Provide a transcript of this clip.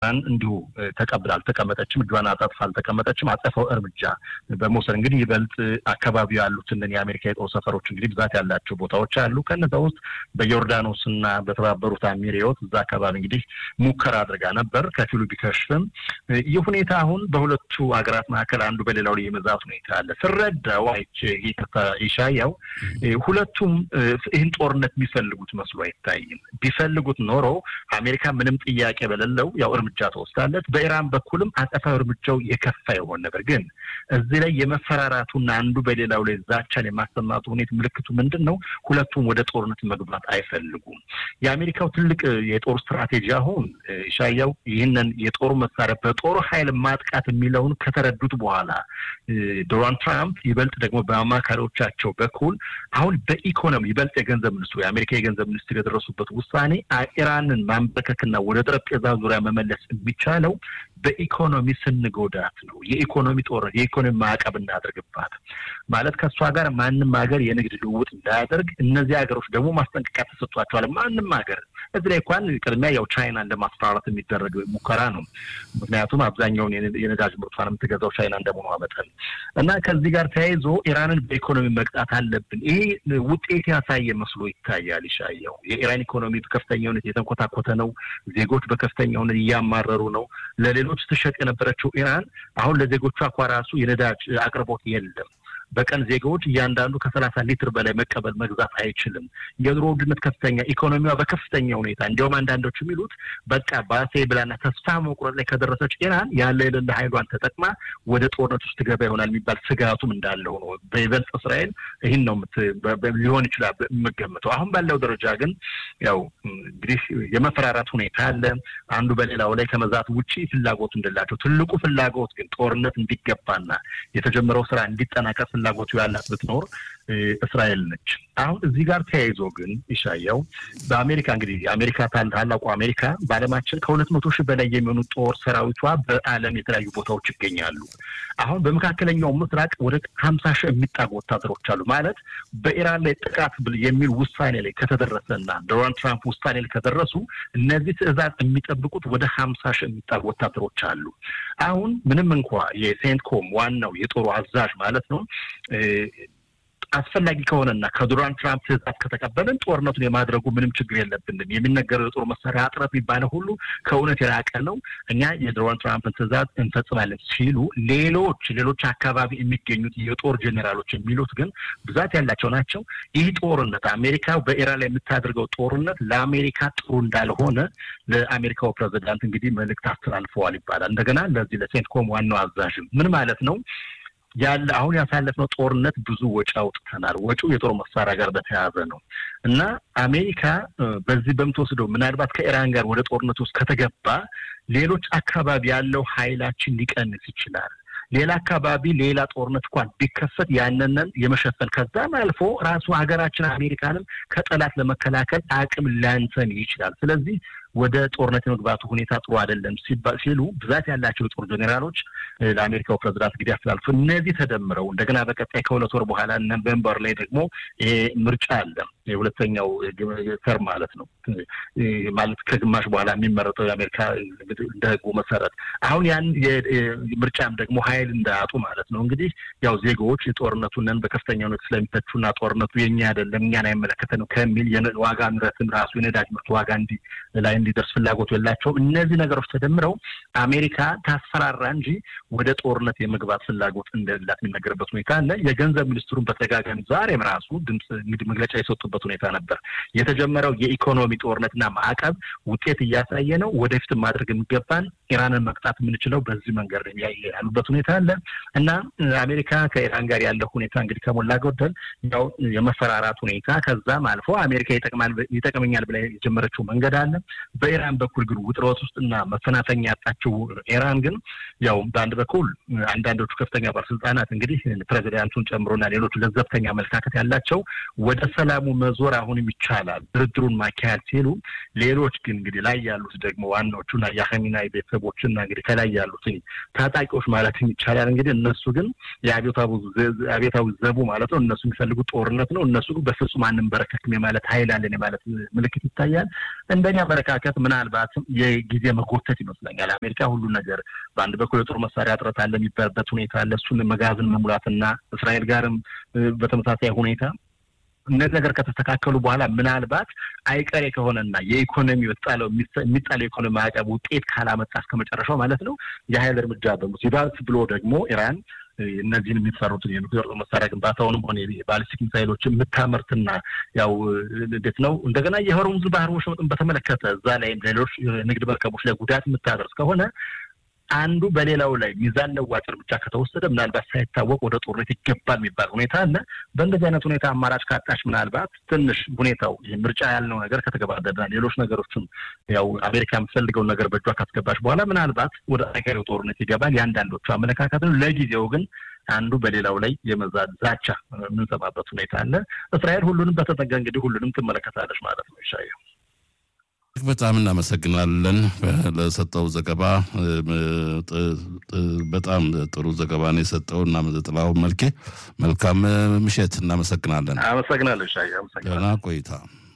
ኢራን እንዲሁ ተቀብላ አልተቀመጠችም፣ እጇን አጣጥፋ አልተቀመጠችም። አጸፋው እርምጃ በመውሰድ እንግዲህ ይበልጥ አካባቢው ያሉትን የአሜሪካ የጦር ሰፈሮች እንግዲህ ብዛት ያላቸው ቦታዎች አሉ። ከነዛ ውስጥ በዮርዳኖስ እና በተባበሩት አሚሪዮት እዛ አካባቢ እንግዲህ ሙከራ አድርጋ ነበር። ከፊሉ ቢከሽፍም ይህ ሁኔታ አሁን በሁለቱ ሀገራት መካከል አንዱ በሌላው ላይ የመዛት ሁኔታ አለ። ስረዳው አይቼ ይሻያው ሁለቱም ይህን ጦርነት የሚፈልጉት መስሎ አይታይም። ቢፈልጉት ኖሮ አሜሪካ ምንም ጥያቄ በሌለው ያው እርምጃ ተወስዳለች። በኢራን በኩልም አጸፋዊ እርምጃው የከፋ ይሆን ነበር። ግን እዚህ ላይ የመፈራራቱና አንዱ በሌላው ላይ ዛቻን የማሰማቱ ሁኔታ ምልክቱ ምንድን ነው? ሁለቱም ወደ ጦርነት መግባት አይፈልጉም። የአሜሪካው ትልቅ የጦር ስትራቴጂ አሁን ሻያው ይህንን የጦር መሳሪያ በጦር ኃይል ማጥቃት የሚለውን ከተረዱት በኋላ ዶናልድ ትራምፕ ይበልጥ ደግሞ በአማካሪዎቻቸው በኩል አሁን በኢኮኖሚ ይበልጥ የገንዘብ ሚኒስትሩ የአሜሪካ የገንዘብ ሚኒስትር የደረሱበት ውሳኔ ኢራንን ማንበርከክና ወደ ጠረጴዛ ዙሪያ መመለስ የሚቻለው በኢኮኖሚ ስንጎዳት ነው። የኢኮኖሚ ጦርነት፣ የኢኮኖሚ ማዕቀብ እናደርግባት ማለት ከእሷ ጋር ማንም ሀገር የንግድ ልውውጥ እንዳያደርግ፣ እነዚህ ሀገሮች ደግሞ ማስጠንቀቂያ ተሰጥቷቸዋል። ማንም ሀገር እዚህ ላይ እንኳን ቅድሚያ ያው ቻይናን ለማስፈራራት የሚደረግ ሙከራ ነው። ምክንያቱም አብዛኛውን የነዳጅ ምርቷን የምትገዛው ቻይና እንደመሆኗ መጠን እና ከዚህ ጋር ተያይዞ ኢራንን በኢኮኖሚ መቅጣት አለብን። ይሄ ውጤት ያሳየ መስሎ ይታያል። ይሻየው የኢራን ኢኮኖሚ በከፍተኛ ሁኔታ የተንኮታኮተ ነው። ዜጎች በከፍተኛ ሁኔታ እያማረሩ ነው። ለሌሎች ትሸጥ የነበረችው ኢራን አሁን ለዜጎቿ እኳ ራሱ የነዳጅ አቅርቦት የለም። በቀን ዜጋዎች እያንዳንዱ ከሰላሳ ሊትር በላይ መቀበል መግዛት አይችልም። የኑሮ ውድነት ከፍተኛ፣ ኢኮኖሚዋ በከፍተኛ ሁኔታ እንዲያውም አንዳንዶች የሚሉት በቃ ባሴ ብላና ተስፋ መቁረጥ ላይ ከደረሰች ኢራን ያለ የሌለ ኃይሏን ተጠቅማ ወደ ጦርነት ውስጥ ገባ ይሆናል የሚባል ስጋቱም እንዳለው ነው። በይበልጥ እስራኤል ይህን ነው ሊሆን ይችላል የምገምተው። አሁን ባለው ደረጃ ግን ያው እንግዲህ የመፈራራት ሁኔታ አለ። አንዱ በሌላው ላይ ከመዛት ውጪ ፍላጎቱ እንደላቸው ትልቁ ፍላጎት ግን ጦርነት እንዲገባና የተጀመረው ስራ እንዲጠናቀቅ ፍላጎቱ ያላት ብትኖር እስራኤል ነች። አሁን እዚህ ጋር ተያይዞ ግን ይሻየው በአሜሪካ እንግዲህ የአሜሪካ ታላቁ አሜሪካ በዓለማችን ከሁለት መቶ ሺህ በላይ የሚሆኑ ጦር ሰራዊቷ በዓለም የተለያዩ ቦታዎች ይገኛሉ። አሁን በመካከለኛው ምስራቅ ወደ ሀምሳ ሺህ የሚጣጉ ወታደሮች አሉ። ማለት በኢራን ላይ ጥቃት የሚል ውሳኔ ላይ ከተደረሰና ዶናልድ ትራምፕ ውሳኔ ላይ ከደረሱ እነዚህ ትዕዛዝ የሚጠብቁት ወደ ሀምሳ ሺህ የሚጣጉ ወታደሮች አሉ። አሁን ምንም እንኳ የሴንትኮም ዋናው የጦሩ አዛዥ ማለት ነው አስፈላጊ ከሆነና ከዶናልድ ትራምፕ ትዕዛዝ ከተቀበልን ጦርነቱን የማድረጉ ምንም ችግር የለብንም። የሚነገረው የጦር መሳሪያ እጥረት የሚባለው ሁሉ ከእውነት የራቀ ነው። እኛ የዶናልድ ትራምፕን ትዕዛዝ እንፈጽማለን ሲሉ ሌሎች ሌሎች አካባቢ የሚገኙት የጦር ጄኔራሎች የሚሉት ግን ብዛት ያላቸው ናቸው። ይህ ጦርነት አሜሪካ በኢራን ላይ የምታደርገው ጦርነት ለአሜሪካ ጥሩ እንዳልሆነ ለአሜሪካው ፕሬዚዳንት እንግዲህ መልእክት አስተላልፈዋል ይባላል። እንደገና ለዚህ ለሴንትኮም ዋናው አዛዥም ምን ማለት ነው ያለ አሁን ያሳለፍነው ጦርነት ብዙ ወጪ አውጥተናል። ወጪው የጦር መሳሪያ ጋር በተያያዘ ነው እና አሜሪካ በዚህ በምትወስደው ምናልባት ከኢራን ጋር ወደ ጦርነት ውስጥ ከተገባ ሌሎች አካባቢ ያለው ኃይላችን ሊቀንስ ይችላል። ሌላ አካባቢ ሌላ ጦርነት እንኳን ቢከፈት ያንንን የመሸፈን ከዛም አልፎ ራሱ ሀገራችን አሜሪካንም ከጠላት ለመከላከል አቅም ሊያንሰን ይችላል። ስለዚህ ወደ ጦርነት የመግባቱ ሁኔታ ጥሩ አይደለም ሲሉ ብዛት ያላቸው የጦር ጄኔራሎች ለአሜሪካው ፕሬዚዳንት እንግዲህ አስተላልፉ። እነዚህ ተደምረው እንደገና በቀጣይ ከሁለት ወር በኋላ ኖቬምበር ላይ ደግሞ ይሄ ምርጫ አለ። የሁለተኛው ተርም ማለት ነው ማለት ከግማሽ በኋላ የሚመረጠው የአሜሪካ እንደ ህጉ መሰረት አሁን ያን ምርጫም ደግሞ ኃይል እንዳያጡ ማለት ነው እንግዲህ ያው ዜጎች የጦርነቱንን በከፍተኛ ሁኔታ ስለሚተቹና ጦርነቱ የኛ አይደለም እኛን አይመለከተንም ከሚል ዋጋ ንረትም ራሱ የነዳጅ ምርት ዋጋ እንዲ ላይ እንዲደርስ ፍላጎቱ የላቸውም። እነዚህ ነገሮች ተደምረው አሜሪካ ታስፈራራ እንጂ ወደ ጦርነት የመግባት ፍላጎት እንደሌላት የሚነገርበት ሁኔታ አለ። የገንዘብ ሚኒስትሩን በተደጋጋሚ ዛሬም ራሱ ድምፅ እንግዲህ መግለጫ የሰጡበት ሁኔታ ነበር። የተጀመረው የኢኮኖሚ ጦርነትና ማዕቀብ ውጤት እያሳየ ነው። ወደፊት ማድረግ የሚገባን ኢራንን መቅጣት የምንችለው በዚህ መንገድ ያሉበት ሁኔታ አለ እና አሜሪካ ከኢራን ጋር ያለው ሁኔታ እንግዲህ ከሞላ ጎደል ያው የመፈራራት ሁኔታ ከዛም አልፎ አሜሪካ ይጠቅመኛል ብላ የጀመረችው መንገድ አለ። በኢራን በኩል ግን ውጥረት ውስጥና መፈናፈኛ ያጣችው ኢራን ግን ያው በአንድ በኩል አንዳንዶቹ ከፍተኛ ባለስልጣናት እንግዲህ ፕሬዚዳንቱን ጨምሮና ሌሎቹ ለዘብተኛ አመለካከት ያላቸው ወደ ሰላሙ መዞር አሁንም ይቻላል ድርድሩን ማካሄድ ሲሉ፣ ሌሎች ግን እንግዲህ ላይ ያሉት ደግሞ ዋናዎቹና የሀሚናይ ቤተሰቦች ግለሰቦችና እንግዲህ ከላይ ያሉትን ታጣቂዎች ማለት ይቻላል። እንግዲህ እነሱ ግን የአብዮታዊ ዘቡ ማለት ነው። እነሱ የሚፈልጉት ጦርነት ነው። እነሱ ግን በፍጹም አንንበረከክም የማለት ኃይል አለን የማለት ምልክት ይታያል። እንደኛ አመለካከት ምናልባት የጊዜ መጎተት ይመስለኛል። አሜሪካ ሁሉ ነገር በአንድ በኩል የጦር መሳሪያ እጥረት አለ የሚባልበት ሁኔታ አለ። እሱን መጋዘን መሙላትና እስራኤል ጋርም በተመሳሳይ ሁኔታ እነዚህ ነገር ከተስተካከሉ በኋላ ምናልባት አይቀሬ ከሆነና የኢኮኖሚ ወጣለው የሚጣለው የኢኮኖሚ ማዕቀብ ውጤት ካላመጣ እስከ መጨረሻው ማለት ነው የሀይል እርምጃ በሙስ ይባስ ብሎ ደግሞ ኢራን እነዚህን የሚሰሩትን የኑክሌር ጦር መሳሪያ ግንባታውንም ሆነ የባሊስቲክ ሚሳይሎችን የምታመርትና ያው እንዴት ነው እንደገና የሆርሙዝ ባህር ወሽመጥን በተመለከተ እዛ ላይም ሌሎች ንግድ መርከቦች ላይ ጉዳት የምታደርስ ከሆነ አንዱ በሌላው ላይ ሚዛን ለዋጭ እርምጃ ከተወሰደ ምናልባት ሳይታወቅ ወደ ጦርነት ይገባል የሚባል ሁኔታ አለ። በእንደዚህ አይነት ሁኔታ አማራጭ ካጣች ምናልባት ትንሽ ሁኔታው ምርጫ ያልነው ነገር ከተገባደደና ሌሎች ነገሮችም ያው አሜሪካ የምትፈልገውን ነገር በእጇ ካስገባች በኋላ ምናልባት ወደ አገሬው ጦርነት ይገባል። የአንዳንዶቹ አመለካከት ነው። ለጊዜው ግን አንዱ በሌላው ላይ የመዛት ዛቻ የምንሰማበት ሁኔታ አለ። እስራኤል ሁሉንም በተጠጋ እንግዲህ ሁሉንም ትመለከታለች ማለት ነው ይሻየው በጣም እናመሰግናለን ለሰጠው ዘገባ። በጣም ጥሩ ዘገባ ነው የሰጠው እና ጥላሁን መልኬ መልካም ምሽት። እናመሰግናለን። አመሰግናለሁ ሻ ደህና ቆይታ